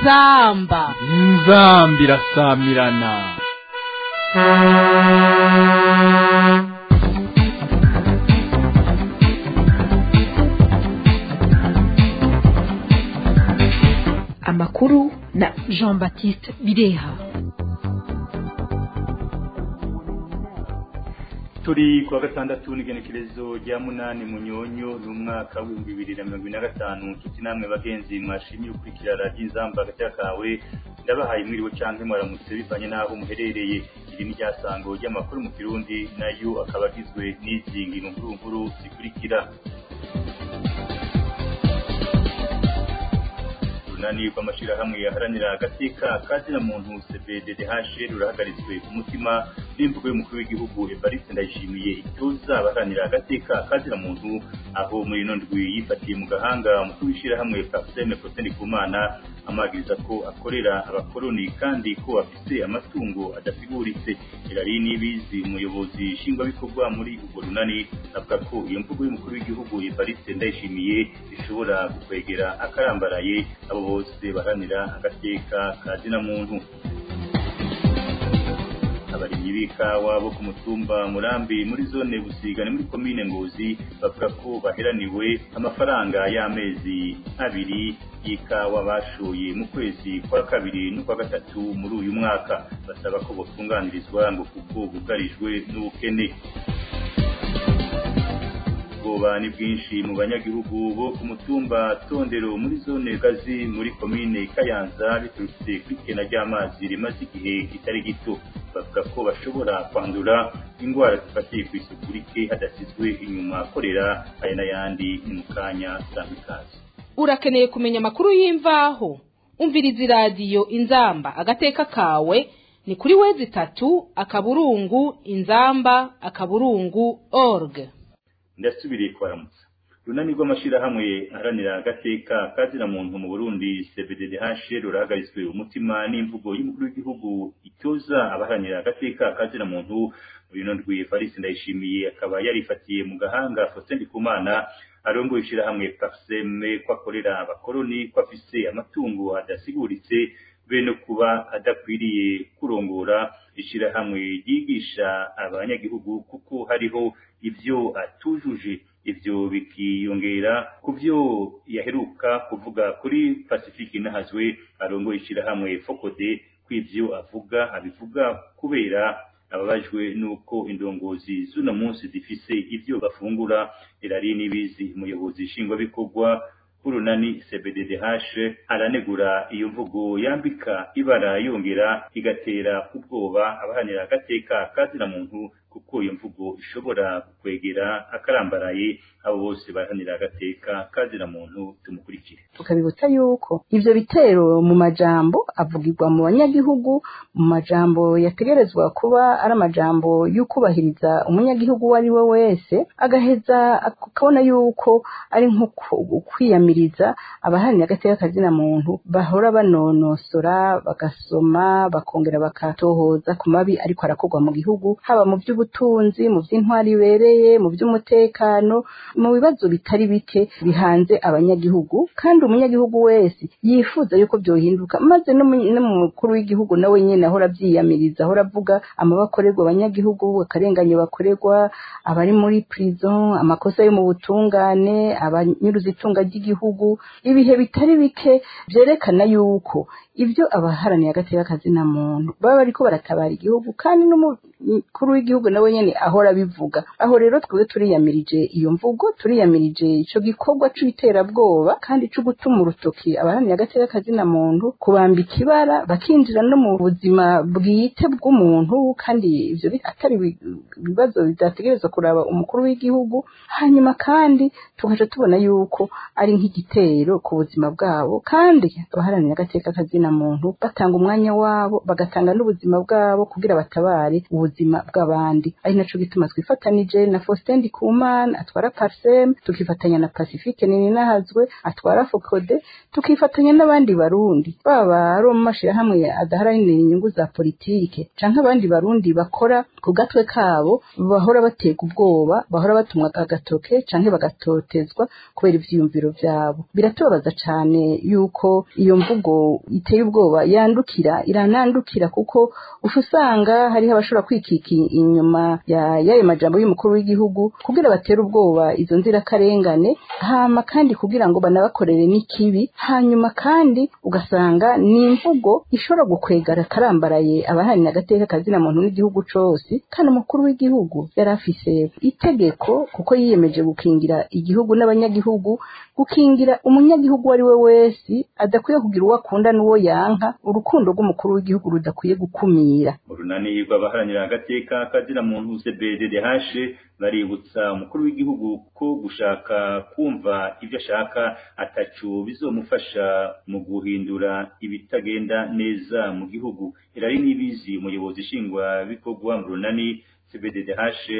inzamba inzamba irasamirana amakuru na jean baptiste bireha turi kuwa gatandatu n'igenekerezo rya munani munyonyo n'umwaka w'ibihumbi bibiri na mirongo ine na gatanu nshuti namwe bagenzi mwashimiye ukurikira radiyo inzamba hagati kawe ndabahaye mwiriwe canke mwaramutse bivanye n'aho muherereye iri ni ryasango ry'amakuru mu kirundi nayo akaba agizwe n'izi ngino nkuru nkuru zikurikira urunani rw'amashirahamwe yaharanira agateka kazina muntu cbddh rurahagaritswe ku mutima n'imvugo y'umukuru w'igihugu evariste ndayishimiye ituza abaharanira agateka kazina muntu aho muri ino ndwi yifatiye mu gahanga umukuru w'ishirahamwe paseme proseni kumana amagiriza ko akorera abakoroni kandi ko afise amatungo adasiguritse irari n'ibizi umuyobozi nshingwabikorwa muri urwo runani avuga ko iyo mvugo y'umukuru w'igihugu evariste ndayishimiye ishobora gukwegera akarambaraye abo bose baharanira agateka kazina muntu abarimyi b'ikawa bo ku mutumba murambi muri zone busigane muri komine ngozi bavuga ko baheraniwe amafaranga y'amezi abiri y'ikawa bashoye mu kwezi kwa kabiri n'ukwa gatatu muri uyu mwaka basaba ko botunganirizwa ngo kuko bugarijwe n'ubukene ubwoba ni bwinshi mu banyagihugu bo ku mutumba tondero muri zone gazi muri komine kayanza biturutse kw'ikena ry'amazi rimaze igihe kitari gito bavuga ko bashobora kwandura indwara zifatiye ku isuku rike hadasizwe inyuma korera aya n'ayandi ni mu kanya zambikazi urakeneye kumenya amakuru y'imvaho umviriza iradiyo inzamba agateka kawe ni kuri wezi itatu akaburungu inzamba akaburungu org ndasubiriye kwaramutsa runani rw'amashirahamwe aharanira agateka kazira muntu mu Burundi CBDH rurahagaritswe umutima n'imvugo y'umukuru w'igihugu itoza abaharanira agateka kazira muntu muri ino ndwi Evariste Ndayishimiye akaba yarifatiye mu gahanga Faustin Ndikumana arongoye ishirahamwe Parseme ko akorera abakoroni ko afise amatungo adasiguritse be no kuba adakwiriye kurongora ishirahamwe ryigisha abanyagihugu kuko hariho ivyo atujuje ivyo bikiyongera ku vyo yaheruka kuvuga kuri Pacifique Nahazwe arongoye ishirahamwe Fokode kw'ivyo avuga abivuga kubera ababajwe nuko indongozi z'uno munsi zifise ivyo bafungura irari nibizi umuyobozi nshingwabikorwa urunani CBDDH aranegura iyo mvugo yambika ibara yongera igatera ubwoba abahanira agateka kazina muntu kuko iyo mvugo ishobora kwegera akarambaraye abo bose bahanira agateka kazina muntu tumukurikire tukabibutsa yuko ivyo bitero mu majambo avugirwa mu banyagihugu mu majambo yategerezwa kuba ari amajambo y'ukubahiriza umunyagihugu uwo ari we wese agaheza akabona yuko ari nko kwiyamiriza abaharanira agateka kazina muntu bahora banonosora bagasoma bakongera bakatohoza ku mabi ariko arakorwa mu gihugu haba mu by'ubutunzi mu by'intwari ibereye mu by'umutekano mu bibazo bitari bike bihanze abanyagihugu kandi umunyagihugu wese yifuza yuko byohinduka maze n'umukuru w'igihugu nawe nyine ahora abyiyamiriza ahora avuga amabakorerwa abanyagihugu akarenganyo bakorerwa abari muri prison amakosa yo mu butungane abanyuruza itunga ry'igihugu ibihe bitari bike byerekana yuko ibyo abaharaniye agateka kazina muntu baba bariko baratabara igihugu kandi n'umukuru w'igihugu nawe nyene ahora abivuga aho rero twebwe turiyamirije iyo mvugo turiyamirije ico gikorwa c'iterabwoba kandi co gutuma urutoki abaharaniye agateka kazina muntu kubambika ibara bakinjira no mu buzima bwite bw'umuntu kandi ivyo atari ibibazo bidategerezwa kuraba umukuru w'igihugu hanyuma kandi tugaca tubona yuko ari nk'igitero ku buzima bwabo kandi abaharanira agateka kazina muntu batanga umwanya wabo bagatanga n'ubuzima bwabo kugira batabare ubuzima bw'abandi Burundi ari naco gituma twifatanije na Faustin Ndikumana atwara Parsem tukifatanya na Pacifique Nininahazwe atwara Fokode tukifatanya n'abandi barundi baba ari mu mashirahamwe adaharanira inyungu za politike canke abandi barundi bakora ku gatwe kabo bahora batega ubwoba bahora batumwa agatoke canke bagatotezwa kubera ivyiyumviro vyabo biratubabaza cane yuko iyo mvugo iteye ubwoba yandukira iranandukira kuko ufa usanga hariho abashobora kwikika inyuma ya y'ayo majambo y'umukuru w'igihugu kugira batere ubwoba izo nzirakarengane hama kandi kugira ngo banabakorere n'ikibi hanyuma kandi ugasanga ni imvugo ishobora gukwegara karambaraye abahanira agateka kazina muntu n'igihugu cose kandi umukuru w'igihugu yari afise itegeko kuko yiyemeje gukingira igihugu n'abanyagihugu gukingira umunyagihugu uwo ari we wese adakwiye kugira uwo akunda n'uwo yanka urukundo rw'umukuru w'igihugu rudakwiye gukumira urunani rw'abaharanira agateka kazina muntu CBDDH baributsa umukuru w'igihugu ko gushaka kumva ibyo ashaka atacu bizomufasha mu guhindura ibitagenda neza mu gihugu irari nibizi umuyobozi nshingwa bikorwa mu runani CBDDH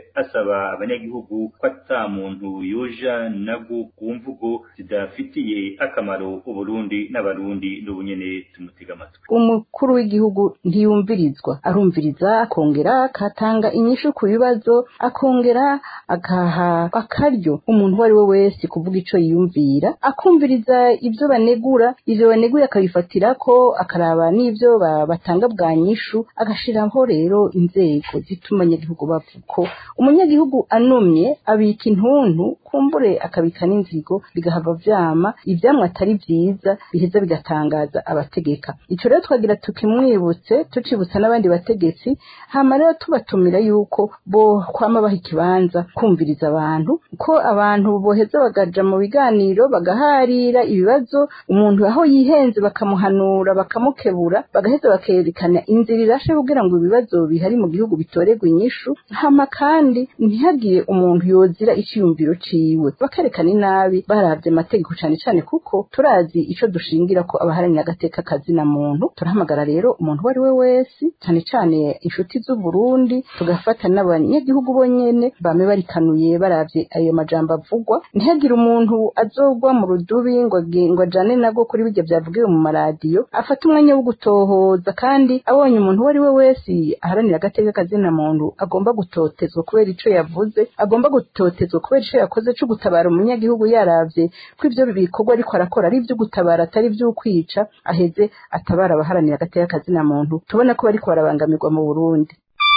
asaba abanyagihugu ko ata muntu yoja nabwo ku mvugo zidafitiye akamaro uburundi n'abarundi n'ubunyene tumutega amatwi umukuru w'igihugu ntiyumvirizwa arumviriza akongera akatanga inyishu ku bibazo akongera akaha akaryo umuntu uwo ari we wese kuvuga ico yiyumvira akumviriza ibyo banegura ivyo baneguye akabifatira ko akaraba n'ivyo batanga bwa nyishu agashiraho rero inzego zituma abanyagihugu bavuga ko umunyagihugu anumye abika intuntu kumbure akabika n'inzigo bigahava vyama ivyamwe atari vyiza biheza bigatangaza abategeka ico rero twagira tukimwibutse tucibutsa n'abandi bategetsi hama rero tubatumira yuko bo kwama baha ikibanza kumviriza abantu ko abantu boheza bagaja mu biganiro bagaharira ibibazo umuntu aho yihenze bakamuhanura bakamukebura bagaheza bakerekana inzira irashe kugira ngo ibibazo bihari mu gihugu bitorerwe inyishu hama kandi ntihagire umuntu yozira iciyumviro ciwe bakerekana inabi baravye amategeko cane cane kuko turazi ico dushingira ko abaharanira agateka kazina muntu turahamagara rero umuntu uwo ari we wese cane cane inshuti z'uburundi tugafata n'abanyagihugu bonyene bame barikanuye baravye ayo majambo avugwa ntihagire umuntu azogwa mu rudubi ngo agi- ngo ajane nabwo kuri birya vyavugiwe mu maradiyo afate umwanya wo gutohoza kandi abonye umuntu uwo ari we wese aharanira agateka kazina muntu agomba gutotezwa kubera ico yavuze agomba gutotezwa kubera ico yakoze co gutabara umunyagihugu yaravye ko ivyo bikorwa ariko arakora ari ivyo gutabara atari ivyo kwica aheze atabara abaharanira agateka kazina muntu tubona ko bariko barabangamirwa mu Burundi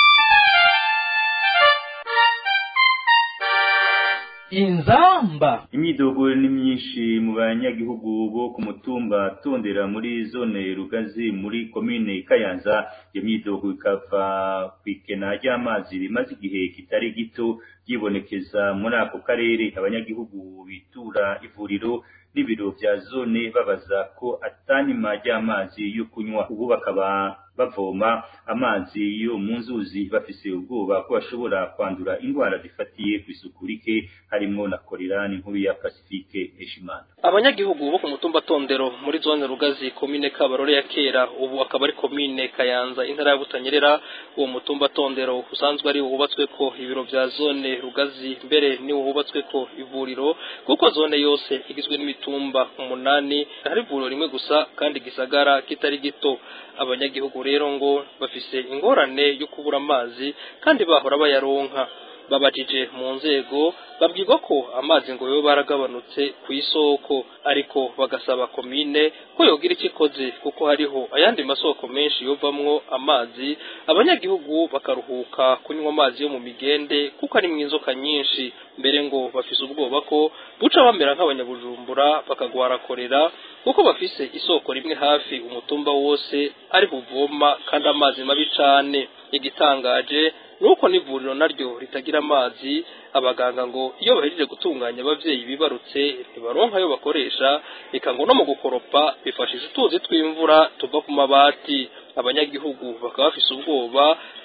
inzamba imyidogo ni myinshi mu banyagihugu bo ku mutumba tondera muri zone rugazi muri komine kayanza iyo myidogo ikava ku ikena ry'amazi rimaze igihe kitari gito ryibonekeza muri ako karere abanyagihugu bitura ivuriro n'ibiro vya zone babaza ko atanima ry'amazi yo kunywa ubu bakaba bavoma amazi yo mu nzuzi bafise ubwoba ko bashobora kwandura indwara zifatiye ku isuku rike harimwo na korera n'inkuru ya Pacifique Heshimana abanyagihugu bo ku mutumba tondero muri zone rugazi komine kabarore ya kera ubu akaba ari komine kayanza intara ya butanyerera uwo mutumba tondero usanzwe ari wubatswe ko ibiro vya zone rugazi mbere ni wubatswe ko ivuriro kuko zone yose igizwe n'imitumba umunani hari ivuriro rimwe gusa kandi gisagara kitari gito abanyagihugu rero ngo bafise ingorane yo kubura amazi kandi bahora bayaronka babajije mu nzego babwirwa ko amazi ngo yobe baragabanutse ku isoko ariko bagasaba komine ko yogira icyo ikoze kuko hariho ayandi masoko menshi yovamwo amazi abanyagihugu bakaruhuka kunywa amazi yo mu migende kuko ari inzoka nyinshi mbere ngo bafise ubwoba ko buca bamera nk'abanyabujumbura bakagwara korera kuko bafise isoko rimwe hafi umutumba wose ari buvoma kandi amazi mabi cane igitangaje nuko n'ivuriro naryo ritagira amazi abaganga ngo iyo bahejeje gutunganya abavyeyi bibarutse ntibaronka ayo bakoresha eka ngo no mu gukoropa bifashisha utuzi tw'imvura tuva ku mabati abanyagihugu bakaba bafise ubwoba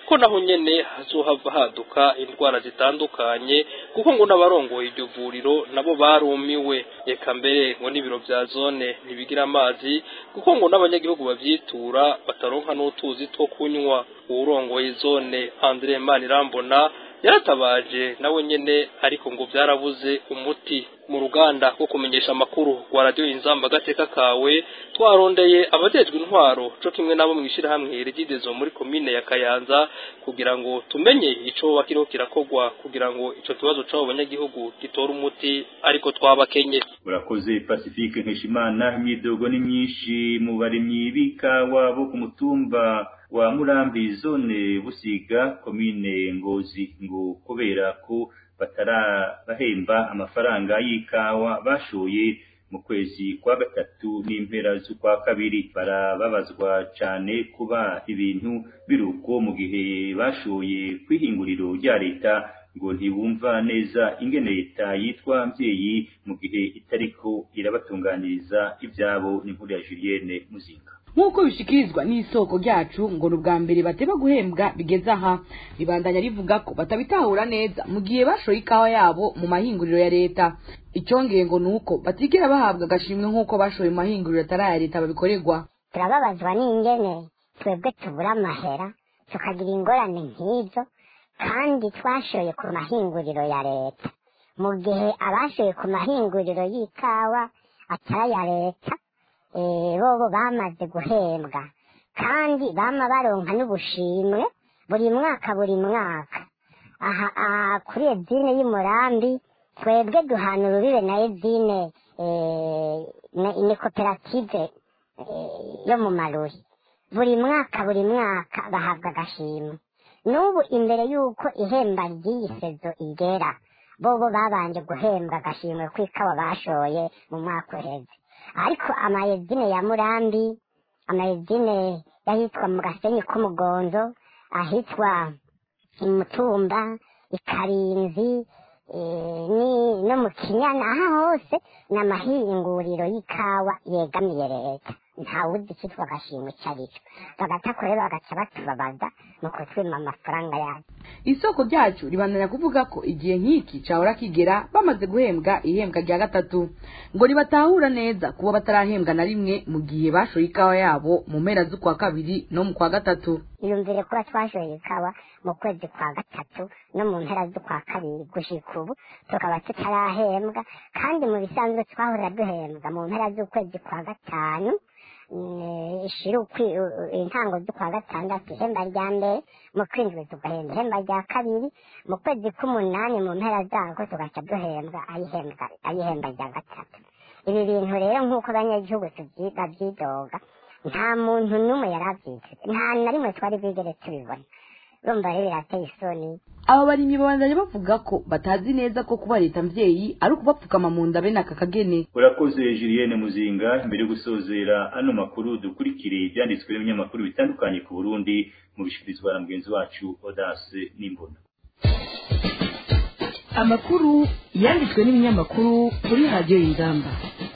ko naho nyene hazohava haduka indwara zitandukanye kuko ngo n'abarongoye iryo vuriro nabo barumiwe reka mbere ngo n'ibiro vya zone ntibigira amazi kuko ngo n'abanyagihugu bavyitura bataronka n'utuzi two kunywa uwurongoye zone Andre Manirambona yaratabaje nawe nyene ariko ngo vyarabuze umuti mu ruganda rwo kumenyesha amakuru rwa radiyo inzamba agateka kawe twarondeye abajejwe intwaro co kimwe nabo mw'ishirahamwe rigidezo muri komine ya kayanza kugira ngo tumenye ico bakiriho kirakorwa kugira ngo ico kibazo c'abo banyagihugu gitore umuti ariko twabakenye urakoze pacifique nkeshimana imyidogo ni myinshi mu barimyi b'ikawa bo ku mutumba wa murambi zone busiga komine ngozi ngo kubera ko batarabahemba amafaranga y'ikawa bashoye mu kwezi kwa gatatu n'impera z'ukwa kabiri barababazwa cyane kuba ibintu biruko mu gihe bashoye kwihinguriro rya leta ngo ntibumva neza ingene leta yitwa mbyeyi mu gihe itariko irabatunganiriza ibyabo n'inkuru ya Julienne Muzinga nk'uko bishikirizwa n'isoko ryacu ngo ni ubwa mbere bateba guhembwa bigeze aha ribandanya rivuga ko batabitahura neza mu gihe bashoye ikawa yabo mu mahinguriro ya leta icyongeye ngo ni uko batigera bahabwa agashimwe nk'uko bashoye mu mahinguriro atari aya leta babikorerwa turababazwa n'ingene twebwe tubura amahera tukagira ingorane nk'izo kandi twashoye ku mahinguriro ya leta mu gihe abashoye ku mahinguriro y'ikawa atari aya leta bobo bamaze guhembwa kandi bama baronka n'ubushimwe buri mwaka buri mwaka aha kuri edine y'umurambi twebwe duhana urubibe na edine ni koperative yo mu maruri buri mwaka buri mwaka bahabwa agashimwe n'ubu imbere y'uko ihemba ry'iyi sezo igera bobo babanje guhembwa agashimwe kw'ikawa bashoye mu mwaka uheze ariko amayezine ya murambi amayezine y'ahitwa mu gasenyi k'umugonzo ahitwa imutumba ikarinzi no mu kinyana aha hose ni amahinguriro y'ikawa yegamiye leta ntawuzi icyitwa agashimwe icyo ari cyo bagata rero bagaca batubabaza ni ukutwima amafaranga yayo isoko ryacu ribandanya kuvuga ko igihe nk'iki cahora kigera bamaze guhembwa ihembwa rya gatatu ngo ribatahura neza kuba batarahembwa na rimwe mu gihe bashoye ikawa yabo mu mpera z'ukwa kabiri no mu kwa gatatu iyumvire kuba twashoye ikawa mu kwezi kwa gatatu no mu mpera z'ukwa kabiri gushika ubu tukaba tutarahembwa kandi mu bisanzwe twahora duhembwa mu mpera z'ukwezi kwa gatanu ishira intango z'ukwa gatandatu ihemba rya mbere mu kwindwi tugahemba ihemba rya kabiri mu kwezi k'umunani mu mpera zako tugaca duhembwa ayihemba rya gatatu ibi bintu rero nk'uko abanyagihugu babyidoga nta muntu n'umwe yari abyiteze nta na rimwe twari bwigere tubibona urumva rero birateye isoni aba barimyi babandanya bavuga ko batazi neza ko kuba leta mvyeyi ari ukubapfukama mu nda bene aka kagene urakoze Julienne Muzinga mbere yo gusozera ano makuru dukurikire ibyanditswe n'ibinyamakuru bitandukanye ku Burundi mu bishikirizwa na mugenzi wacu Audace Nimbona amakuru yanditswe n'ibinyamakuru kuri radiyo y'ingamba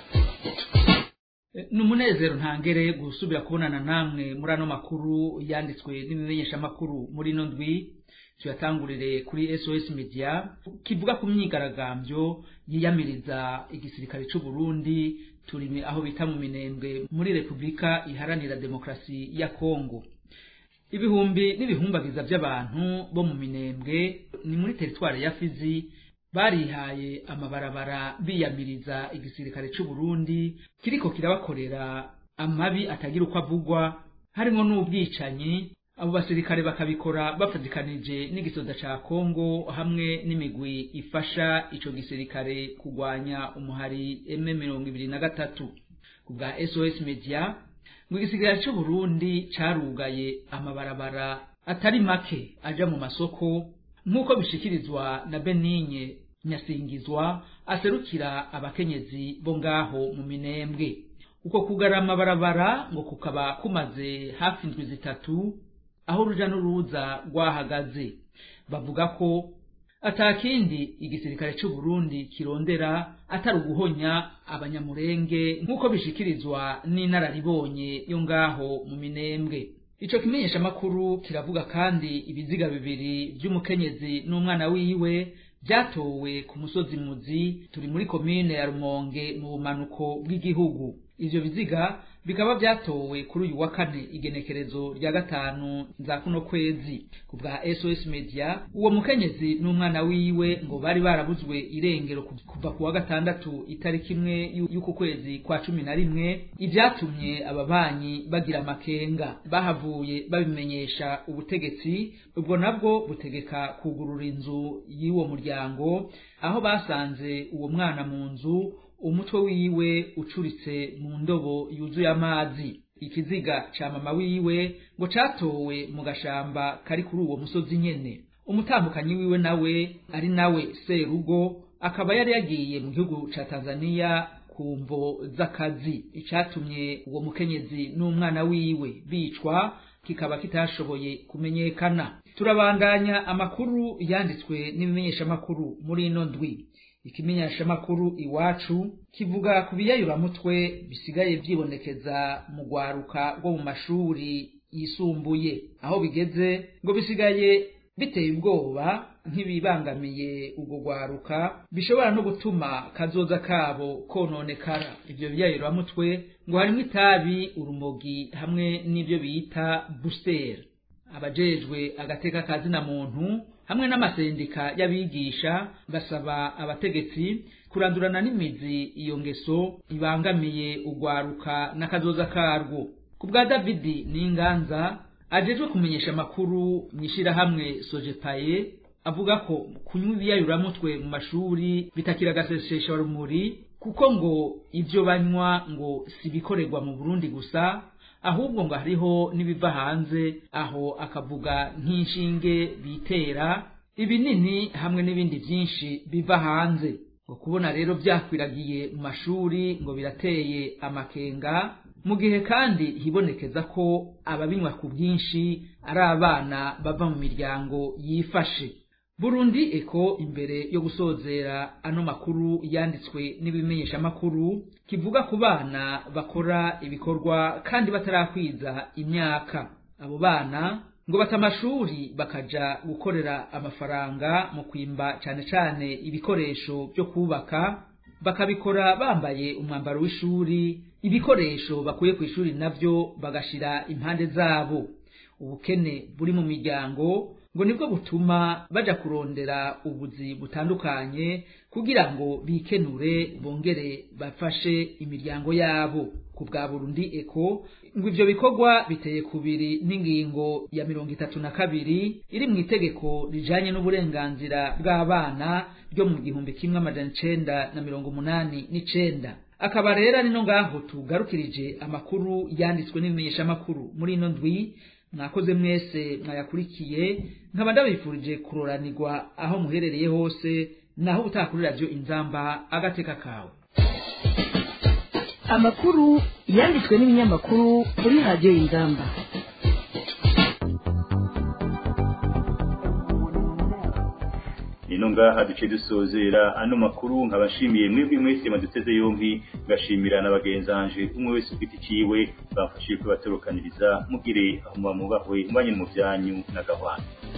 ni umunezero ntangere gusubira kubonana namwe muri ano makuru yanditswe n'ibimenyeshamakuru muri ino ndwi tuyatangurire kuri sos media kivuga ku myigaragambyo yiyamiriza igisirikare cy'u Burundi turi aho bita mu minembwe muri repubulika iharanira demokarasi ya kongo ibihumbi n'ibihumbagiza by'abantu bo mu minembwe ni muri teritwari ya fizi barihaye amabarabara biyamiriza igisirikare cy'u Burundi kiriko kirabakorera amabi atagira uko avugwa harimo n'ubwicanyi abo basirikare bakabikora bafatikanije n'igisoda ca Kongo hamwe n'imigwi ifasha ico gisirikare kugwanya umuhari M23 kubwa SOS Media ngo igisirikare cy'u Burundi carugaye amabarabara atari make aja mu masoko nk'uko bishikirizwa na Benigne Nyasingizwa aserukira abakenyezi bo ngaho mu minembwe uko kugara amabarabara ngo kukaba kumaze hafi indwi zitatu aho uruja n'uruza rwahagaze bavuga ko atakindi igisirikare cy'u Burundi kirondera atari uguhonya abanyamurenge nk'uko bishikirizwa n'inararibonye yo ngaho mu minembwe ico kimenyeshamakuru kiravuga kandi ibiziga bibiri vy'umukenyezi n'umwana wiwe vyatowe ku musozi muzi turi muri komine ya rumonge mu bumanuko bw'igihugu ivyo biziga bikaba vyatowe kuri uyu wa kane igenekerezo rya gatanu za kuno kwezi ku bwa sos media uwo mukenyezi n'umwana wiwe ngo bari barabuzwe irengero kuva ku wa gatandatu itariki imwe y'uku kwezi kwa cumi na rimwe ivyatumye ababanyi bagira amakenga bahavuye babimenyesha ubutegetsi ubwo nabwo butegeka kugurura inzu y'uwo muryango aho basanze uwo mwana mu nzu umutwe wiwe ucuritse mu ndobo yuzuye amazi ikiziga ca mama wiwe ngo catowe mu gashamba kari kuri uwo musozi nyene umutambukanyi wiwe nawe ari nawe serugo akaba yari yagiye mu gihugu ca tanzaniya ku mvo z'akazi icatumye uwo mukenyezi n'umwana wiwe bicwa kikaba kitashoboye kumenyekana turabandanya amakuru yanditswe n'ibimenyeshamakuru muri ino ndwi ikimenyeshamakuru iwacu kivuga ku biyayuramutwe bisigaye vyibonekeza mu rwaruka rwo mu mashuri yisumbuye aho bigeze ngo bisigaye biteye ubwoba nk'ibibangamiye urwo rwaruka bishobora no gutuma kazoza kabo kononekara ivyo biyayuramutwe ngo harimwo itabi urumogi hamwe n'ivyo bita busiteri abajejwe agateka kazina muntu hamwe n'amasendika y'abigisha basaba abategetsi kurandurana n'imizi iyo ngeso ibangamiye urwaruka n'akazoza karwo ku bwa davidi n'inganza ajejwe kumenyesha amakuru mw'ishirahamwe sojepaye avuga ko kunywa ibiyayuramutwe mu mashuri bitakira agasesesha rumuri kuko ngo ivyo banywa ngo si ibikorerwa mu burundi gusa ahubwo ngo hariho n'ibiva hanze aho akavuga nk'inshinge bitera ibinini hamwe n'ibindi vyinshi biva hanze ngo kubona rero vyakwiragiye mu mashuri ngo birateye amakenga mu gihe kandi hibonekeza ko ababinywa ku bwinshi ari abana bava mu miryango yifashe burundi eko imbere yo gusozera ano makuru yanditswe n'ibimenyeshamakuru kivuga ku bana bakora ibikorwa kandi batarakwiza imyaka abo bana ngo bata amashuri bakaja gukorera amafaranga mu kwimba cane cane ibikoresho byo kubaka bakabikora bambaye umwambaro w'ishuri ibikoresho bakuye ku ishuri navyo bagashira impande zabo ubukene buri mu miryango ngo nibwo butuma baja kurondera ubuzi butandukanye kugira ngo bikenure bongere bafashe imiryango yabo ku bwa Burundi eko ngo ivyo bikorwa biteye kubiri n'ingingo ya mirongo itatu na kabiri iri mu itegeko rijanye n'uburenganzira bw'abana ryo mu gihumbi kimwe amajana icenda na mirongo umunani n'icenda akaba rero ari no ngaho tugarukirije amakuru yanditswe n'ibimenyeshamakuru muri ino ndwi mwakoze mwese mwayakurikiye nkaba ndabifurije kuroranirwa aho muherereye hose naho utakuri radiyo inzamba agateka kawe amakuru yanditswe n'ibinyamakuru kuri radiyo inzamba nino ngaha duce dusozera ano makuru nkabashimiye mwebwe mwese maduteze yombi ngashimira na bagenzanje umwe wese ufite iciwe bafashije kubatorokaniriza mugire aho muba mubahwe mubanye mu byanyu na gahwana